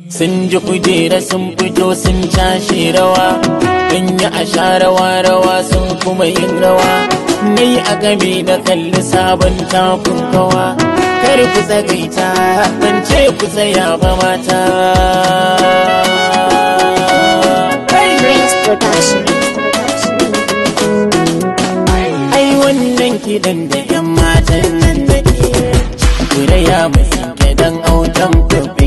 sun ji kujera sun fito sun cashe rawa in yi a sha rawa rawa sun kuma yin rawa ni a game da kalli sabon takun kawa kar ku tsagaita ban ce ku tsaya ba mata Prince Production. ai wannan kiɗan da yan matan nan da ke Kuraya mai dan autan kuɓe